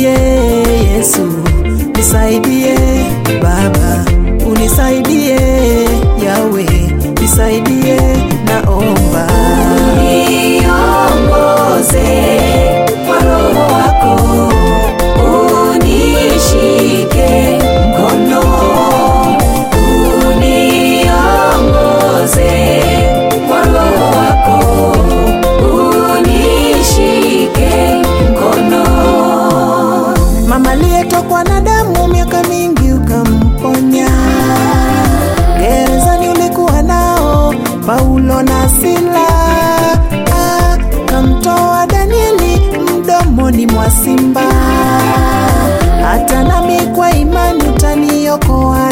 Nisaidie Yesu, nisaidie Baba, unisaidie Yawe, nisaidie naomba. Niongoze kwa Roho wako, unishike mkono, uniongoze kwa Roho wako, unishike mkono. Mama aliyetokwa na damu miaka mingi ukamponya, gerezani ulikuwa nao Paulo na Sila, Ah, kamtoa Danieli mdomoni mwa simba. Hata nami kwa imani utaniokoa